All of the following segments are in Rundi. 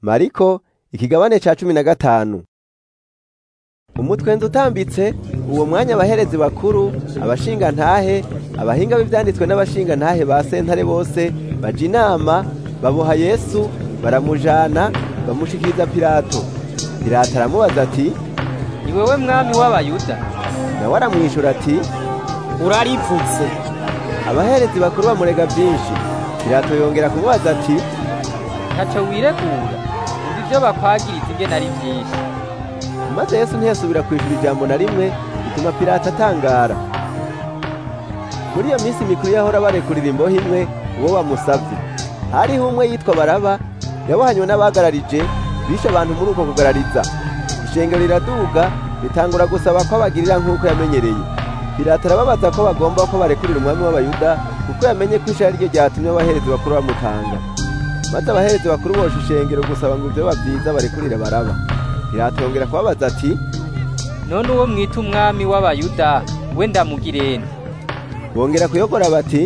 mariko ikigabane ca cumi na gatanu umutwenzi utambitse uwo mwanya abaherezi bakuru abashingantahe abahinga b'ivyanditswe n'abashingantahe ba sentare bose baja inama baboha yesu baramujana bamushikiriza pilato pilato aramubaza ati ni wewe mwami w'abayuda nawe aramwishura ati urarivutse abaherezi bakuru bamurega vyinshi pilato yongera kumubaza ati ntaco wiregura umva ivyo bakwagiriza ingene ari vyinshi maze yesu ntiyasubira kwishura ijambo na rimwe bituma pilato atangara muri iyo minsi mikuru yahora barekurira imbohe imwe uwo bamusavye hariho umwe yitwa baraba yabohanywe n'abagararije bishe abantu muri uko kugarariza ishengero riraduga ritangura gusaba ko abagirira nk'uko yamenyereye pilato arababaza ko bagomba ko barekurira umwami w'abayuda kuko yamenye ko ishara ryo ryatumye abaherezi bakuru bamutanga maze abaherezi bakuru bosha ishengero gusaba ngo ivyo bavyiza barekurire baraba pilato yongera kubabaza ati none uwo mwita umwami w'abayuda we ndamugirene bongera kuyogora bati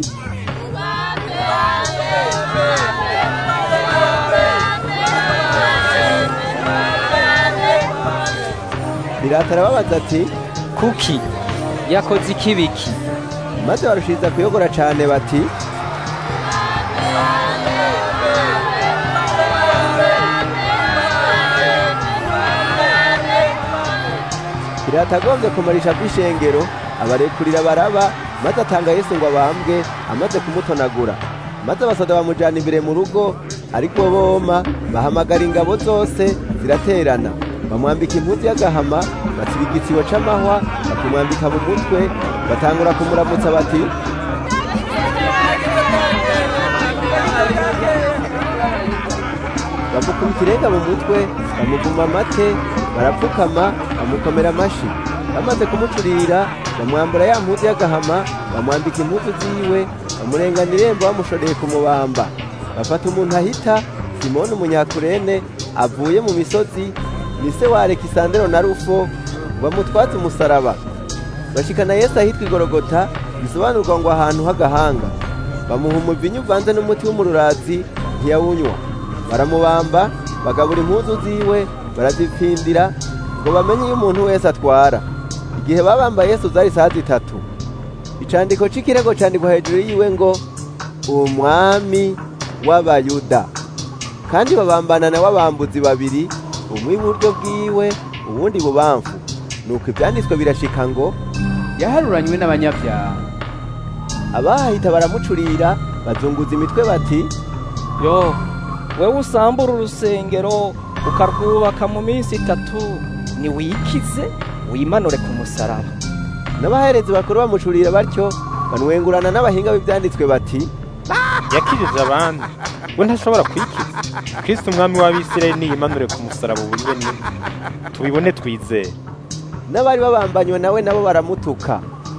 pilato arababaza ati kuki yakoze ikibiki maze barushiriza kuyogora cane bati pilato agombye kumarisha kw'ishengero abarekurira baraba maze atanga yesu ngo abambwe amaze kumutonagura maze abasoda bamujana imbere mu rugo ariko boma bahamagara ingabo zose ziraterana bamwambika impuzu y'agahama basiba igisibo c'amahwa bakimwambika mu mutwe batangura kumuramutsa bati bamukubita irenga mu mutwe bamuvuma amate barapfukama bamukomera amashi bamaze kumucurira bamwambura ya mpuzu y'agahama bamwambika impuzu ziwe bamurengana irembo bamushoreye kumubamba bafata umuntu ahita simoni umunyakurene avuye mu misozi ni se wa alekisandero na rufo bamutwatse umusaraba bashikana yesu ahitwa igorogota bisobanurwa ngo ahantu h'agahanga bamuha umuvinyu uvanze n'umuti w'umururazi ntiyawunywa baramubamba bagabura impuzu ziwe barazipfindira ngo bamenye iyo umuntu wese atwara igihe babamba yesu zari saa zitatu icandiko c'ikirego candikwa hejuru yiwe ngo umwami w'abayuda kandi babambana na w'abambuzi babiri umwe iburyo bwiwe uwundi bubamfu nuko ivyanditswe birashika ngo yaharuranywe n'abanyabyaha abahahita baramucurira bazunguza imitwe bati yo wewe usambura urusengero ukarwubaka mu minsi itatu niwikize wimanure ku musaraba n'abaherezi bakuru bamucurira batyo banwengurana n'abahinga b'ivyanditswe bati yakijije abandi we ntashobora kwikiza kristo umwami w'abisirayeli niyimanure ku musaraba uburyo nimwe tubibone twizere n'abari babambanywe nawe nabo baramutuka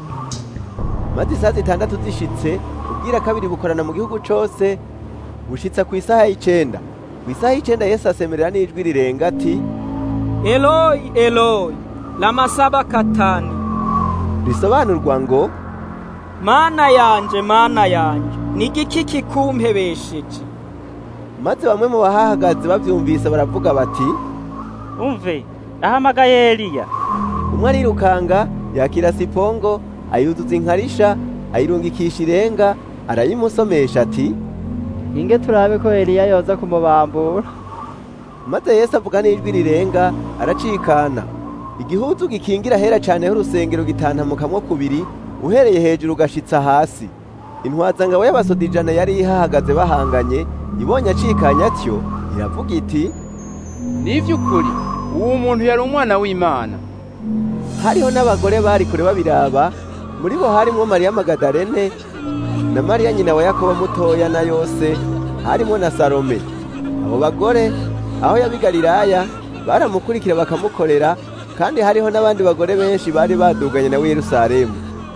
maze isaha zitandatu zishitse ubwira kabiri bukorana mu gihugu cose bushitsa ku isaha y'icenda ku isaha y'icenda yesu asemerera n'ijwi rirenga ati eloyi eloyi lamasabakatani risobanurwa ngo mana yanje mana yanje ni igiki kikumpebesheje maze bamwe mu bahahagaze bavyumvise baravuga bati umve ahamagaye eliya umwe arirukanga yakira sipongo ayuzuza inkarisha ayirungikisha irenga arayimusomesha ati inge turabe ko eliya yoza kumubambura maze yesu avuga n'ijwi rirenga aracikana igihuzu gikingira hera cane h'urusengero gitantamukamwo kubiri uhereye hejuru ugashitsa hasi intwazangabo y'abasoda ijana yari ihahagaze bahanganye ibonye acikanye atyo iravuga iti ni ivy'ukuri uwo muntu yari umwana w'imana hariho n'abagore bari kure babiraba muri bo harimwo mariya magadarene na mariya nyina wa yakobo mutoya na yose harimwo na salome abo bagore aho yabigalilaya baramukurikira bakamukorera kandi hariho n'abandi bagore benshi bari baduganye nawe yerusalemu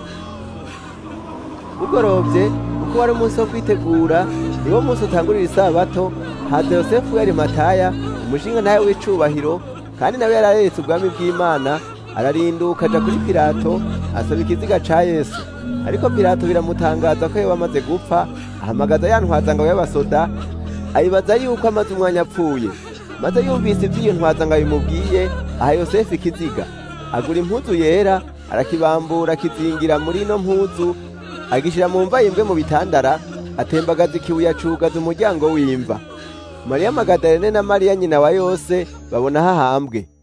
bugorovye kuko wari umunsi wo kwitegura niwo munsi utangurira isabato haza yosefu yari mataya umushinga ntawe w'icubahiro kandi nawe yari areretse ubwami bw'imana ararinduka aja kuri pilato asaba ikiziga ca yesu ariko pilato biramutangaza ko yoba amaze gupfa ahamagaza ya ntwazangabo y'abasoda ayibaza yuko amaze umwanya apfuye maze yumvise iby'iyo ntwaza ngo abimubwiye aha yosefu ikiziga agura impuzu yera arakibambura akizingira muri ino mpuzu agishyira mu mva yimbwe mu bitandara atembagaza ikibuye acugaza umuryango w'imva mariya magadalene na mariya nyina wa yose babona hahambwe